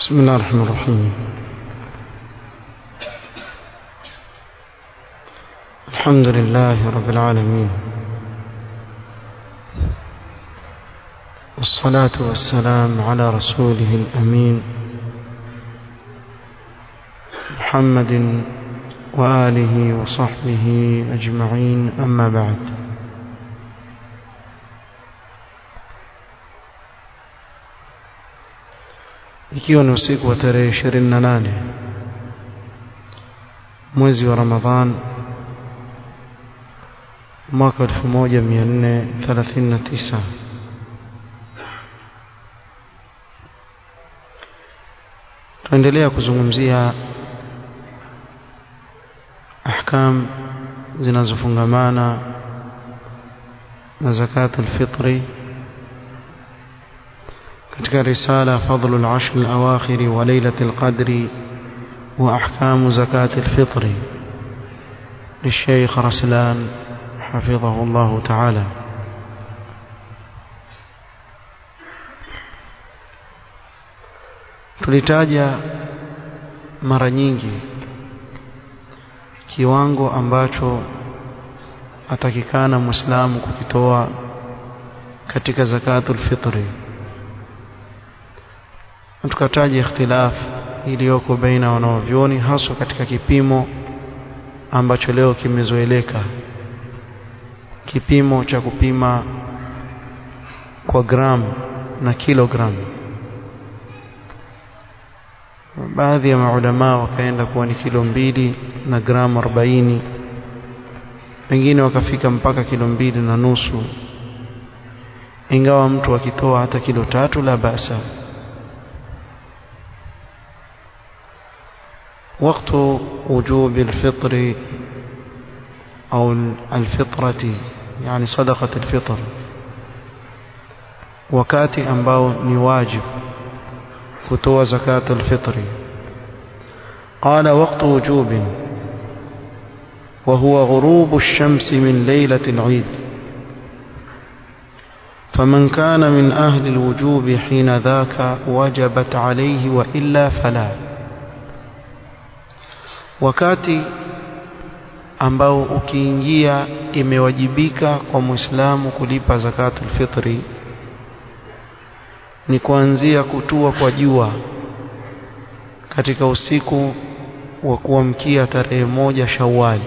بسم الله الرحمن الرحيم الحمد لله رب العالمين والصلاة والسلام على رسوله الأمين محمد وآله وصحبه أجمعين أما بعد ikiwa ni usiku wa tarehe ishirini na nane mwezi wa Ramadhan mwaka elfu moja mia nne thelathini na tisa tunaendelea kuzungumzia ahkam zinazofungamana na zakatul fitri katika risala fadlul ashr al-awakhir wa lailatul qadri wa ahkam zakatul fitri للشيخ رسلان حفظه الله تعالى tulitaja mara nyingi kiwango ambacho atakikana muislamu kukitoa katika zakatul fitri tukataja ikhtilaf iliyoko baina wanaovyoni haswa katika kipimo ambacho leo kimezoeleka kipimo cha kupima kwa gramu na kilogramu baadhi ya maulama wakaenda kuwa ni kilo mbili na gramu arobaini wengine wakafika mpaka kilo mbili na nusu ingawa mtu akitoa hata kilo tatu la basa وقت وجوب الفطر أو الفطرة يعني صدقة الفطر wakati ambao ni wajib kutoa zakat alfitri qala waqtu wujub وهو غروب الشمس من ليلة العيد فمن كان من أهل الوجوب حين ذاك وجبت عليه وإلا فلا wakati ambao ukiingia imewajibika kwa Muislamu kulipa zakatul fitri ni kuanzia kutua kwa jua katika usiku wa kuamkia tarehe moja Shawwal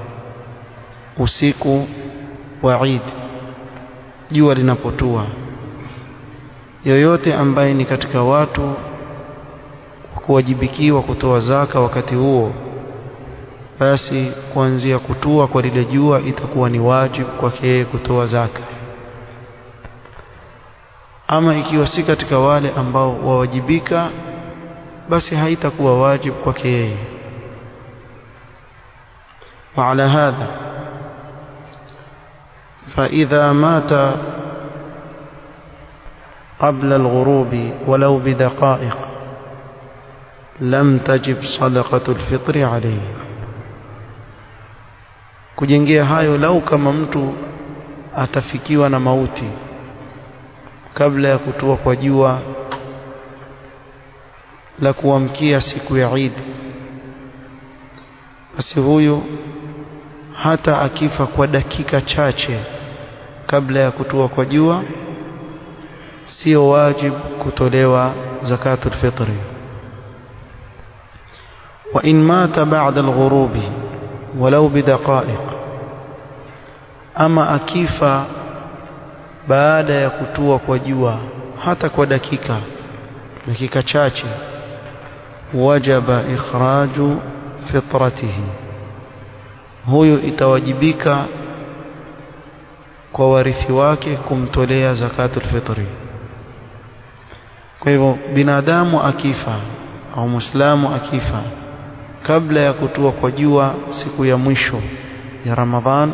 usiku wa Eid jua linapotua yoyote ambaye ni katika watu kuwajibikiwa kutoa zaka wakati huo basi kuanzia kutua kwa lile jua itakuwa ni wajibu kwake yeye kutoa zaka ama ikiwa si katika wale ambao wawajibika basi haitakuwa wajibu kwake yeye وعلى هذا فإذا مات قبل الغروب ولو بدقائق لم تجب صدقة الفطر عليه kujengea hayo lau kama mtu atafikiwa na mauti kabla ya kutua kwa jua la kuamkia siku ya Eid basi huyu hata akifa kwa dakika chache kabla ya kutua kwa jua sio wajibu kutolewa zakatul fitri wa in mata ba'da al-ghurubi walau bidaqaiq ama akifa baada ya kutua kwa jua hata kwa dakika dakika chache wajaba ikhraju fitratihi huyo itawajibika kwa warithi wake kumtolea zakatul fitri kwa hivyo binadamu akifa au muislamu akifa kabla ya kutua kwa jua siku ya mwisho ya Ramadhan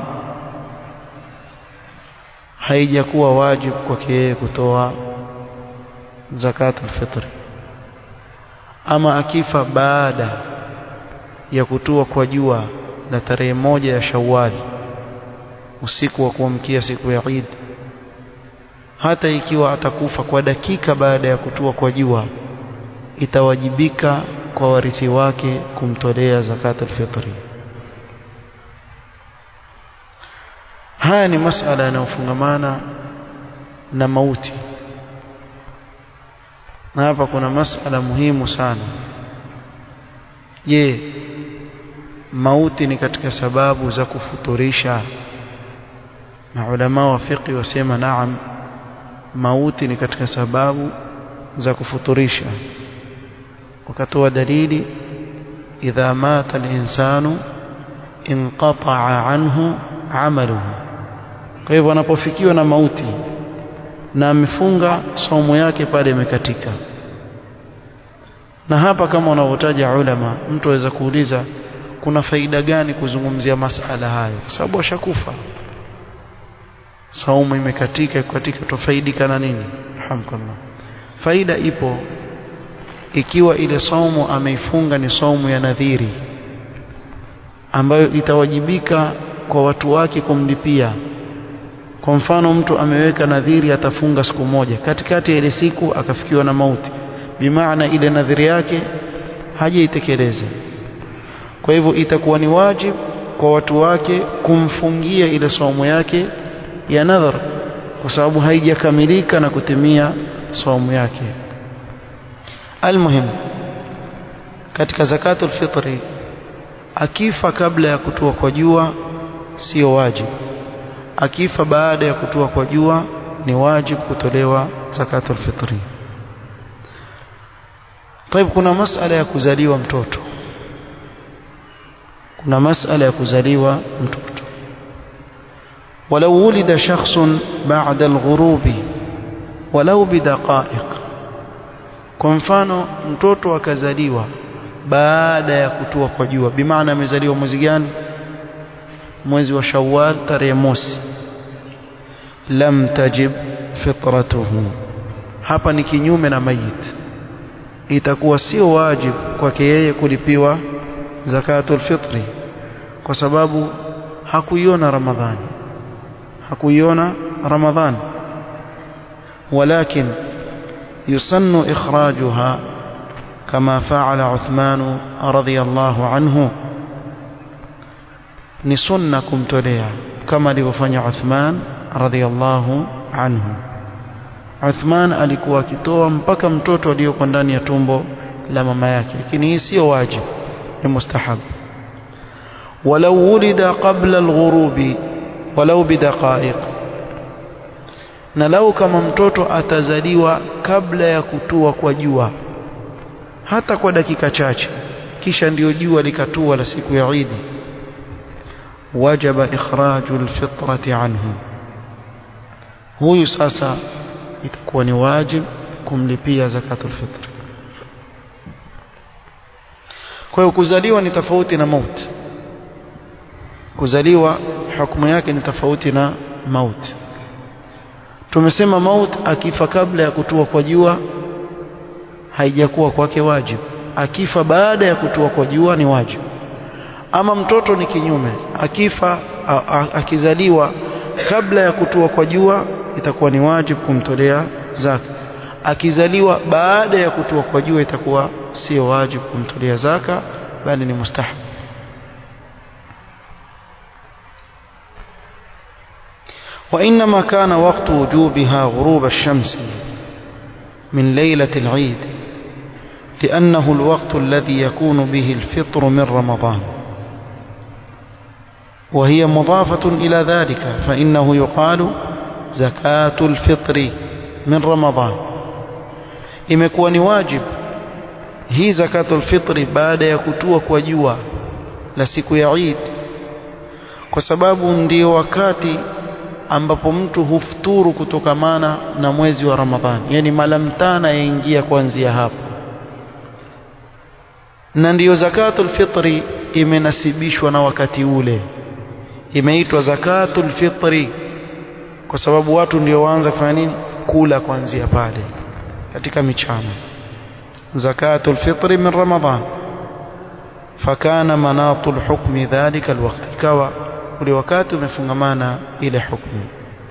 haijakuwa wajibu kwake yeye kutoa zakatul fitri ama akifa baada ya kutua kwa jua la tarehe moja ya Shawwal usiku wa kuamkia siku ya Eid hata ikiwa atakufa kwa dakika baada ya kutua kwa jua itawajibika kwa warithi wake kumtolea zakatul fitri haya ni masala yanayofungamana na mauti na hapa kuna masala muhimu sana je mauti ni katika sababu za kufuturisha maulama wa fiqh wasema naam mauti ni katika sababu za kufuturisha wakatoa dalili idha mata al-insanu inqata'a anhu amaluhu kwa hivyo anapofikiwa na mauti na amefunga somo yake pale imekatika na hapa kama wanavyotaja ulama mtu aweza kuuliza kuna faida gani kuzungumzia masala hayo kwa sababu ashakufa saumu imekatika katika tofaidika na nini alhamdulillah faida ipo ikiwa ile saumu ameifunga ni saumu ya nadhiri ambayo itawajibika kwa watu wake kumlipia kwa mfano mtu ameweka nadhiri atafunga siku moja katikati ya ile siku akafikiwa na mauti bimaana ile nadhiri yake hajaitekeleza kwa hivyo itakuwa ni wajibu kwa watu wake kumfungia ile saumu yake ya nadhar kwa sababu haijakamilika na kutimia saumu yake almuhim katika zakatul fitri akifa kabla ya kutua kwa jua sio wajibu akifa baada ya kutua kwa jua ni wajibu kutolewa zakatul fitri طيب kuna masala ya kuzaliwa mtoto kuna masala ya kuzaliwa mtoto ولو ولد شخص بعد الغروب ولو بدقائق kwa mfano mtoto akazaliwa baada ya kutua kwa jua bimaana amezaliwa mwezi gani mwezi wa Shawwal tarehe mosi lam tajib fitratuhu hapa ni kinyume na mayit itakuwa sio wajibu kwake yeye kulipiwa zakatul fitri kwa sababu hakuiona ramadhani hakuiona ramadhani ولكن يسن إخراجها كما فعل عثمان رضي الله عنه ni sunna kumtolea kama alivyofanya Uthman radhiallahu anhu Uthman alikuwa akitoa mpaka mtoto aliyoko ndani ya tumbo la mama yake lakini hii sio wajibu ni mustahab walau wulida qabla alghurubi walau bidaqaiq na lau kama mtoto atazaliwa kabla ya kutua kwa jua hata kwa dakika chache kisha ndiyo jua likatua la siku ya Eid wajaba ikhraju alfitrati anhu huyu sasa itakuwa ni wajib kumlipia zakatul fitr kwa hiyo kuzaliwa ni tofauti na mauti kuzaliwa hukumu yake ni tofauti na mauti tumesema maut akifa kabla ya kutua kwa jua haijakuwa kwake wajibu akifa baada ya kutua kwa jua ni wajibu ama mtoto ni kinyume akifa a, a, akizaliwa kabla ya kutua kwa jua itakuwa ni wajibu kumtolea zaka akizaliwa baada ya kutua kwa jua itakuwa sio wajibu kumtolea zaka bali ni mustahab وإنما كان وقت وجوبها غروب الشمس من ليلة العيد لأنه الوقت الذي يكون به الفطر من رمضان وهي مضافة إلى ذلك فإنه يقال زكاة الفطر من رمضان imekuwa ni wajib hii zakatul fitri baada ya kutua kwa jua la siku ya Eid kwa sababu ndio wakati ambapo mtu hufuturu kutokamana na mwezi wa Ramadhani yani malamtana yaingia kuanzia hapo na ndiyo zakatul fitri imenasibishwa na wakati ule imeitwa zakatul fitri kwa sababu watu ndio waanza kufanya nini kula kuanzia pale katika michana zakatul fitri min ramadhan fakana manatul hukmi dhalika alwaqt ikawa ule wakati umefungamana ile hukumu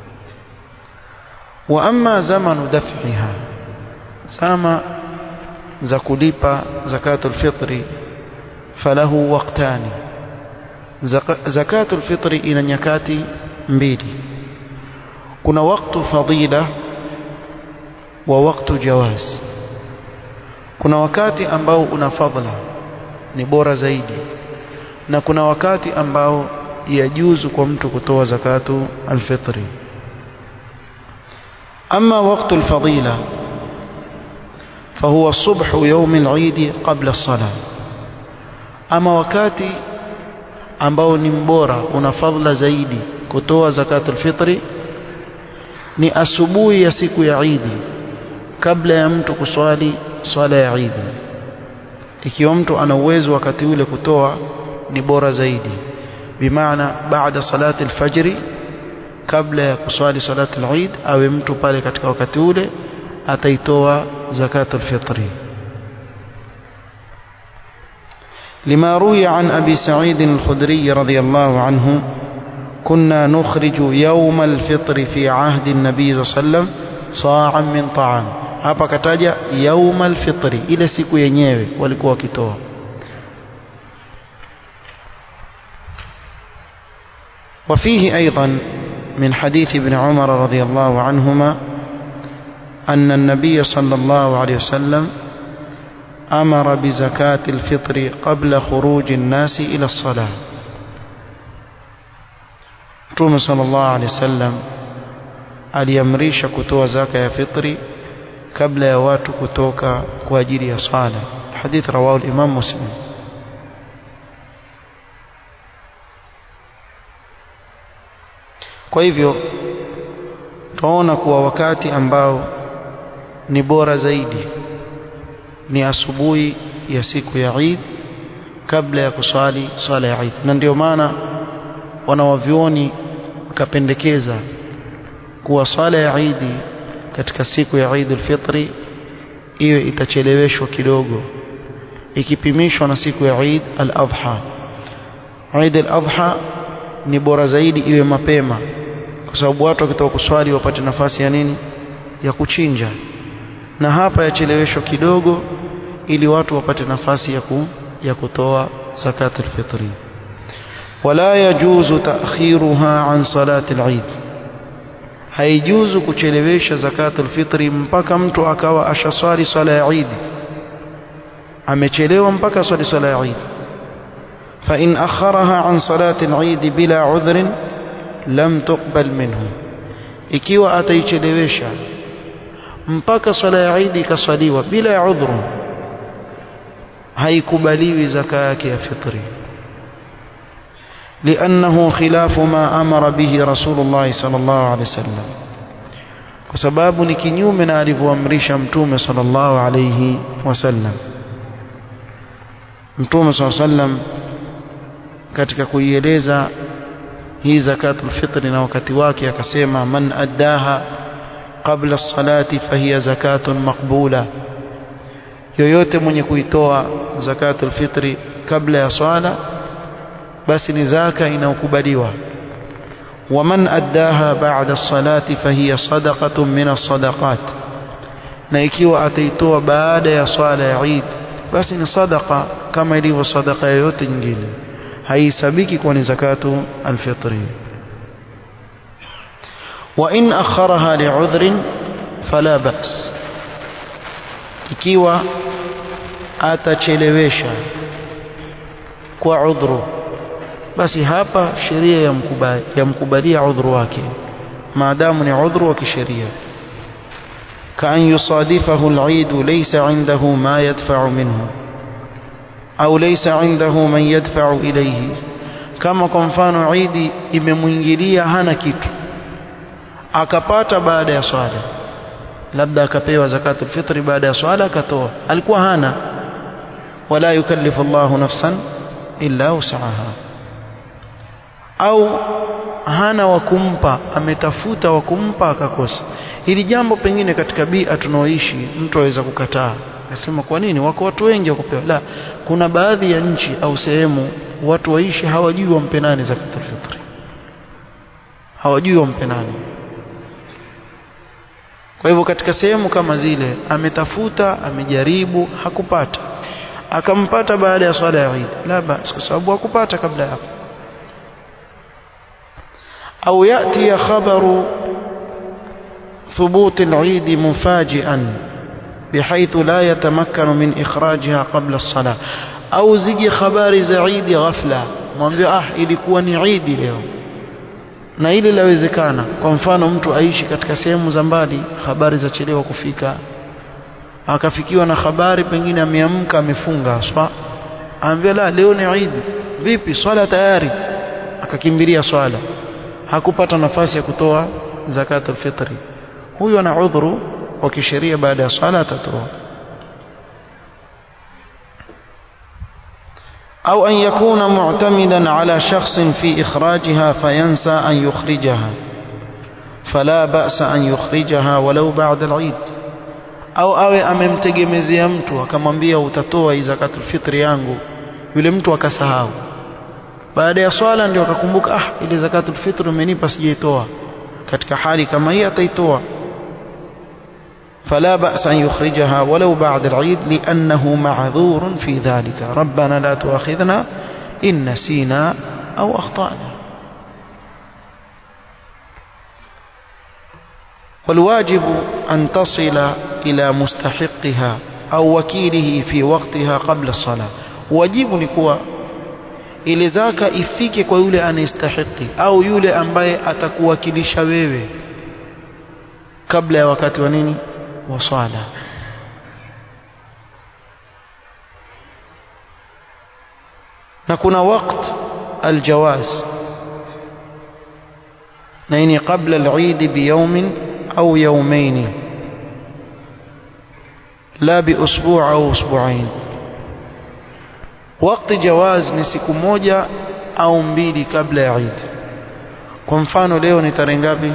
wa amma zamanu daf'iha sama za kulipa zakatul fitri falahu waqtani zakatul fitri ina nyakati mbili kuna waktu fadila wa waktu jawaz kuna wakati ambao una fadla ni bora zaidi na kuna wakati ambao yajuzu kwa mtu kutoa zakatu alfitri ama waktu alfadila فهو صبح يوم العيد قبل الصلاة أما wakati ambao ni mbora una fadhila zaidi kutoa zakatul fitri ni asubuhi ya siku ya Eid kabla ya mtu kuswali swala ya Eid ikiwa mtu ana uwezo wakati ule kutoa ni bora zaidi bimaana baada salati alfajri kabla ya kuswali salati al-Eid awe mtu pale katika wakati ule ataitoa zakatul fitri لما روي عن أبي سعيد الخدري رضي الله عنه كنا نخرج يوم الفطر في عهد النبي صلى الله عليه وسلم صاعا من طعام hapa kataja yauma alfitri ile siku yenyewe walikuwa wakitoa وفيه أيضا من حديث ابن عمر رضي الله عنهما أن النبي صلى الله عليه وسلم أمر بزكاة الفطر قبل خروج الناس إلى الصلاة Mtume sallallahu alaihi wasallam aliamrisha kutoa zaka ya fitri kabla ya watu kutoka kwa ajili ya swala. Hadith rawahu al-Imam Muslim. Kwa hivyo tunaona kuwa wakati ambao ni bora zaidi ni asubuhi ya siku ya Eid kabla ya kuswali swala ya Eid, na ndio maana wanawavyuoni wakapendekeza kuwa swala ya Eid katika siku ya Eid al-Fitri iwe itacheleweshwa kidogo ikipimishwa na siku ya Eid al-Adha. Eid al-Adha ni bora zaidi iwe mapema, kwa sababu watu wakitoka kuswali wapate nafasi ya nini, ya kuchinja, na hapa yacheleweshwa kidogo ili watu wapate nafasi ya, ku, ya kutoa zakatul fitri. Wala yajuzu ta'khiruha an salati al-Eid, haijuzu kuchelewesha zakatul fitri mpaka mtu akawa ashaswali swala ya Eid, amechelewa mpaka swali swala ya Eid. Fa in akharaha an salati al-Eid bila udhrin lam tuqbal minhu, ikiwa ataichelewesha mpaka swala ya Eid ikaswaliwa bila ya udhuru, haikubaliwi zaka yake ya fitri. لأنه خلاف ما أمر به رسول الله صلى الله عليه وسلم kwa sababu ni kinyume na alivyoamrisha mtume sallallahu alayhi wasallam mtume sallallahu alayhi wasallam katika kuieleza hii zakatul fitri na wakati wake akasema man addaha qabla salati fahiya zakatun maqbula yoyote mwenye kuitoa zakatul fitri kabla ya swala basi ni zaka inayokubaliwa waman addaha ba'da salati fahiya sadaqatun min as-sadaqat na ikiwa ataitoa baada ya swala ya Eid basi ni sadaqa kama ilivyo sadaqa yoyote nyingine haisabiki kuwa ni zakatu alfitri wa in akharaha li'udhrin fala ba's ikiwa atachelewesha kwa udhuru basi hapa sheria yamkubali yamkubalia udhuru wake maadamu ni udhuru wa kisheria kaan yusadifahu al-eid laysa indahu ma yadfa'u minhu au laysa indahu man yadfa'u ilayhi kama kwa mfano Eid imemwingilia hana kitu akapata baada ya swala labda akapewa zakatul fitri baada ya swala akatoa alikuwa hana wala yukallifu Allahu nafsan illa usaha au hana wa kumpa ametafuta wa kumpa akakosa hili jambo pengine katika bia tunaoishi mtu aweza kukataa nasema kwa nini wako watu wengi wakupewa la kuna baadhi ya nchi au sehemu watu waishi hawajui wampe nani zakatul fitri hawajui wampe nani kwa hivyo katika sehemu kama zile ametafuta amejaribu hakupata akampata baada ya swala ya Eid la basi kwa sababu hakupata kabla hapo au yati khabaru ثبوت العيد مفاجئا بحيث لا يتمكن من إخراجها قبل الصلاة أو زيجي خبار زعيد غفلة mwambie ah ilikuwa ni Eid leo na ile lawezekana kwa mfano mtu aishi katika sehemu za mbali habari za chelewa kufika akafikiwa na habari pengine ameamka amefunga aswa anambia la leo ni Eid vipi swala tayari akakimbilia swala hakupata nafasi ya kutoa zakatul fitri huyu ana udhuru wa kisheria baada ya swala atatoa أو أن يكون معتمدا على شخص في إخراجها فينسى أن يخرجها فلا بأس أن يخرجها ولو بعد العيد au awe amemtegemezea mtu akamwambia utatoa hii zakatul fitri yangu yule mtu akasahau baada ya swala ndio akakumbuka ah ile zakatul fitri umenipa sijaitoa katika hali kama hii ataitoa فلا بأس أن يخرجها ولو بعد العيد لأنه معذور في ذلك ربنا لا تؤاخذنا إن نسينا أو أخطأنا والواجب أن تصل إلى مستحقها أو وكيله في وقتها قبل الصلاة واجب نكوى ile zaka ifike kwa yule anayestahiki au yule ambaye atakuwakilisha wewe kabla ya wakati wa nini wa swala na kuna waqt aljawaz na hii ni qabla al-eid biyawmin au yawmayn la bi usbu' au usbu'ain wakati jawaz ni siku moja au mbili kabla ya Eid kwa mfano leo ni tarehe ngapi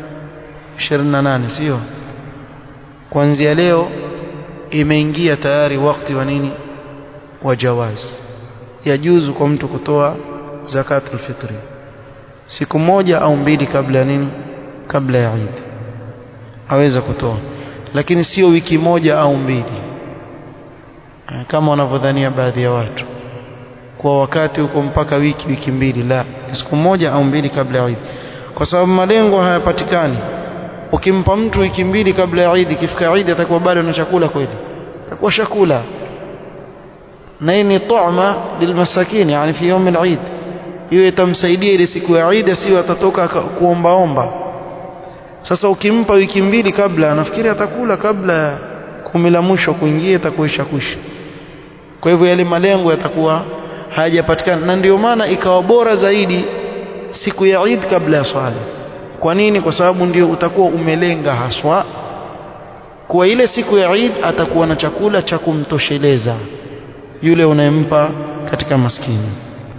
28 sio kuanzia leo imeingia tayari wakati wa nini wa jawaz yajuzu kwa mtu kutoa zakatul fitri siku moja au mbili kabla ya nini kabla ya Eid aweza kutoa lakini sio wiki moja au mbili kama wanavyodhania baadhi ya watu kwa wakati huko mpaka wiki wiki mbili la siku moja au mbili kabla ya Eid kwa sababu malengo hayapatikani ukimpa mtu wiki mbili kabla ya Eid ikifika Eid atakuwa bado na chakula kweli atakuwa chakula na hii ni tu'ma lilmasakini yani fi yawm al-Eid hiyo itamsaidia ile siku ya Eid sio atatoka kuombaomba sasa ukimpa wiki mbili kabla nafikiri atakula kabla kumi la mwisho kuingia itakuisha kwisha kwa hivyo yale malengo yatakuwa hayajapatikana na ndio maana ikawa bora zaidi siku ya Eid kabla ya swala kwa nini kwa sababu ndio utakuwa umelenga haswa kwa ile siku ya Eid atakuwa na chakula cha kumtosheleza yule unayempa katika maskini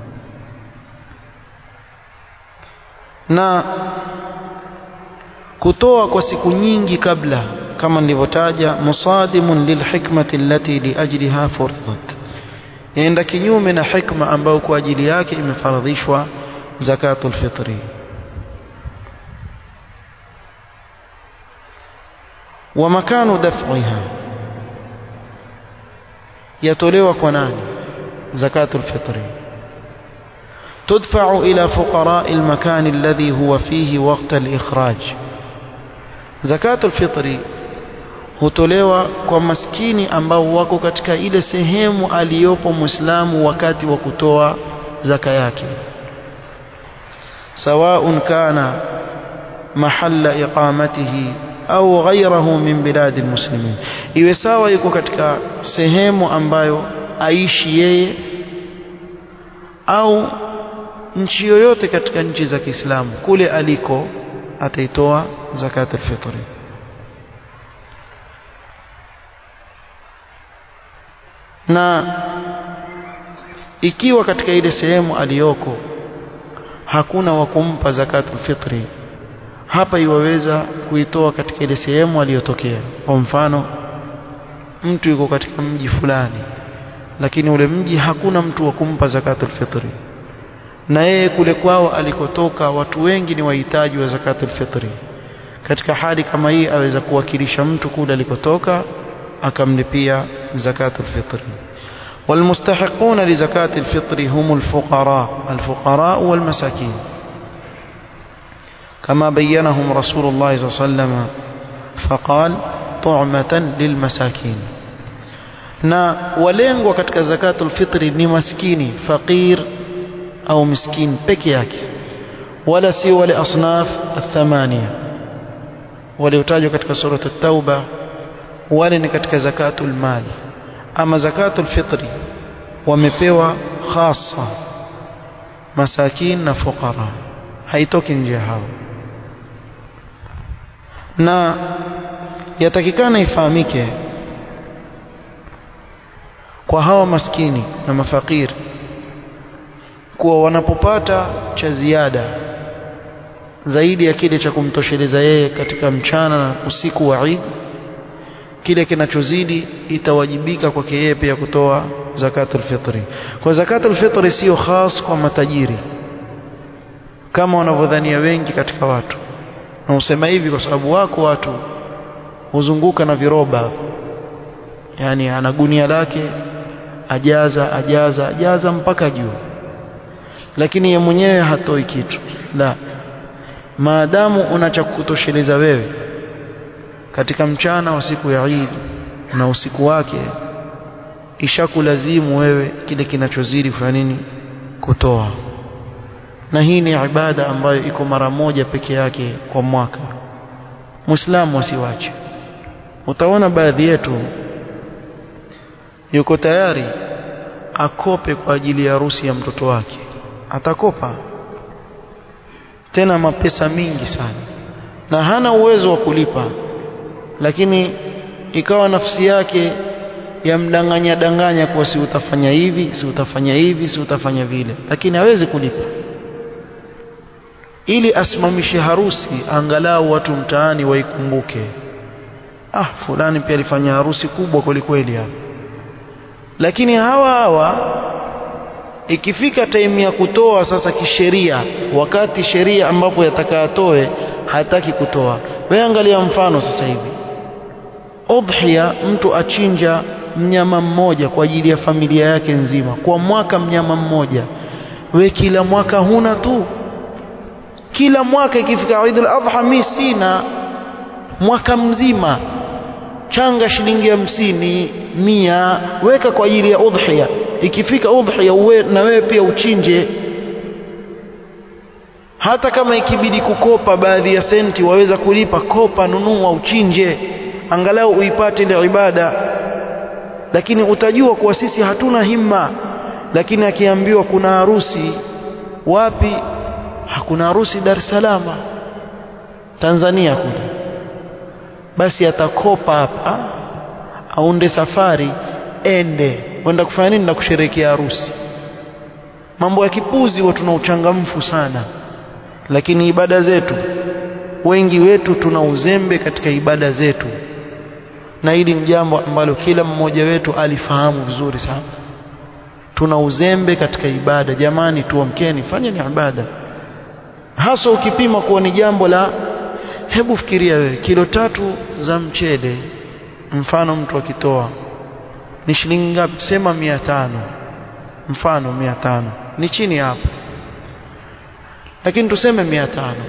na kutoa kwa siku nyingi kabla kama nilivyotaja musadimun lilhikmati allati liajliha furidat yaenda kinyume na hikma ambayo kwa ajili yake imefaradhishwa zakatul fitri wa makanu daf'iha yatolewa kwa nani zakatul fitri تدفع إلى فقراء المكان الذي هو فيه وقت الإخراج زكاة الفطر hutolewa kwa maskini ambao wako katika ile sehemu aliyopo Muislamu wakati wa kutoa zaka yake sawaun kana mahalla iqamatihi au ghayrahu min biladi almuslimin iwe sawa yuko katika sehemu ambayo aishi yeye au nchi yoyote katika nchi za Kiislamu kule aliko ataitoa zakat al-fitr na ikiwa katika ile sehemu aliyoko hakuna wa kumpa zakatul fitri hapa iwaweza kuitoa katika ile sehemu aliyotokea kwa mfano mtu yuko katika mji fulani lakini ule mji hakuna mtu wa kumpa zakatul fitri na yeye kule kwao alikotoka watu wengi ni wahitaji wa zakatul fitri katika hali kama hii aweza kuwakilisha mtu kule alikotoka akamlipia zakatul fitri والمستحقون لزكاة الفطر هم الفقراء الفقراء والمساكين كما بينهم رسول الله صلى الله عليه وسلم فقال طعمة للمساكين na walengwa katika zakatul fitri ni maskini faqir au miskin peke yake wala si wale asnaf athamania waliotajwa katika surat at-tauba wale ni katika zakatul mali ama zakatul fitri wamepewa khasa masakin na fuqara haitoki nje hao na yatakikana ifahamike kwa hawa maskini na mafakiri kuwa wanapopata cha ziada zaidi ya kile cha kumtosheleza yeye katika mchana na usiku wa Eid kile kinachozidi itawajibika kwake yeye pia kutoa zakatul fitri kwa zakatul fitri sio khas kwa matajiri kama wanavyodhania wengi katika watu na usema hivi kwa sababu wako watu huzunguka na viroba yani ana gunia lake ajaza ajaza ajaza mpaka juu lakini ye mwenyewe hatoi kitu la maadamu una cha kutosheleza wewe katika mchana wa siku ya Eid na usiku wake ishakulazimu wewe kile kinachozidi kufanya nini kutoa na hii ni ibada ambayo iko mara moja peke yake kwa mwaka muislamu asiwache utaona baadhi yetu yuko tayari akope kwa ajili ya harusi ya mtoto wake atakopa tena mapesa mingi sana na hana uwezo wa kulipa lakini ikawa nafsi yake yamdanganya danganya kuwa si utafanya hivi si utafanya hivi si utafanya vile lakini hawezi kulipa ili asimamishe harusi angalau watu mtaani waikumbuke ah fulani pia alifanya harusi kubwa kwelikweli hapa lakini hawa hawa ikifika time ya kutoa sasa kisheria wakati sheria ambapo yatakayatoe hataki kutoa wewe angalia mfano sasa hivi udhiya mtu achinja mnyama mmoja kwa ajili ya familia yake nzima kwa mwaka mnyama mmoja we kila mwaka huna tu kila mwaka ikifika Eid al-Adha mimi sina mwaka mzima changa shilingi hamsini mia weka kwa ajili ya udhiya ikifika udhiya uwe na wewe pia uchinje hata kama ikibidi kukopa baadhi ya senti waweza kulipa kopa nunua uchinje angalau uipate ile ibada lakini utajua kuwa sisi hatuna himma lakini akiambiwa kuna harusi wapi hakuna harusi Dar es Salaam Tanzania kule basi atakopa hapa aunde safari ende kwenda kufanya nini na kusherehekea harusi mambo ya kipuzi huwa tuna uchangamfu sana lakini ibada zetu wengi wetu tuna uzembe katika ibada zetu na hili ni jambo ambalo kila mmoja wetu alifahamu vizuri sana tuna uzembe katika ibada jamani tuamkeni fanyeni ibada hasa ukipima kuwa ni jambo la hebu fikiria wewe kilo tatu za mchele mfano mtu akitoa ni shilingi ngapi sema mia tano mfano mia tano ni chini hapo lakini tuseme mia tano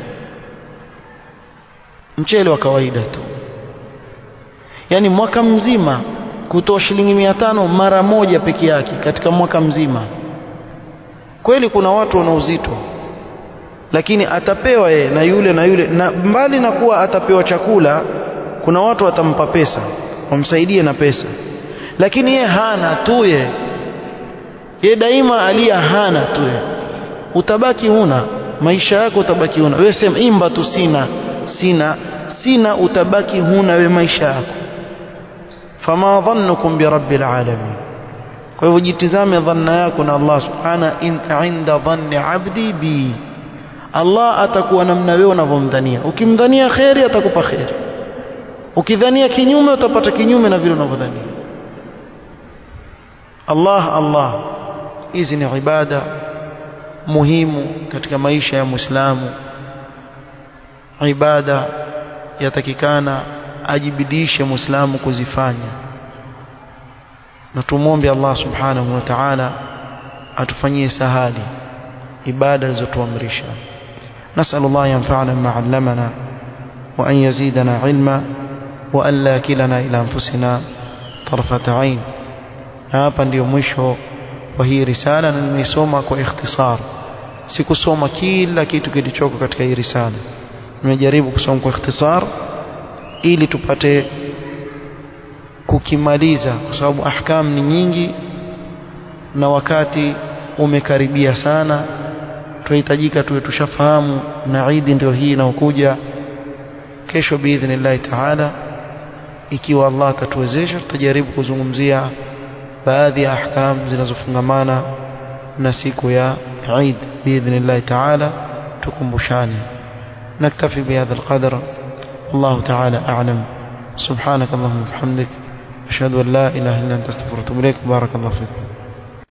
mchele wa kawaida tu yaani mwaka mzima kutoa shilingi mia tano mara moja peke yake katika mwaka mzima kweli kuna watu wana uzito lakini atapewa yeye na yule na yule na mbali na kuwa atapewa chakula kuna watu watampa pesa wamsaidie na pesa lakini ye hana tu ye ye daima alia hana tu ye utabaki huna maisha yako utabaki huna wewe sema imba tu sina sina sina utabaki huna we maisha yako fama dhannukum bi rabbil alamin kwa hivyo jitizame dhanna yako na Allah subhana in inda dhanni abdi bi Allah atakuwa namna wewe unavyomdhania ukimdhania kheri atakupa kheri ukidhania kinyume utapata kinyume na vile unavyodhania Allah Allah hizi ni ibada muhimu katika maisha ya Muislamu ibada yatakikana ajibidishe muislamu kuzifanya na tumwombe Allah subhanahu wa ta'ala atufanyie sahali ibada alizotuamrisha نسأل الله ينفعنا بما علمنا وأن يزيدنا علما وأن لا كلنا إلى أنفسنا طرفة عين hapa ndio mwisho wa hii risala na nimeisoma kwa ikhtisar sikusoma kila kitu kilichoko katika hii risala nimejaribu kusoma kwa ikhtisar ili tupate kukimaliza kwa sababu ahkam ni nyingi na wakati umekaribia sana tunahitajika tuwe tushafahamu na Idi ndio hii inaokuja kesho biidhnillahi taala ikiwa Allah atatuwezesha tutajaribu kuzungumzia baadhi ya ahkam zinazofungamana na siku ya Eid biidhnillahi taala tukumbushane naktafi bihadha alqadr الله تعالى أعلم سبحانك اللهم وبحمدك أشهد أن لا إله إلا أنت استغفرك وأتوب إليك بارك الله فيكم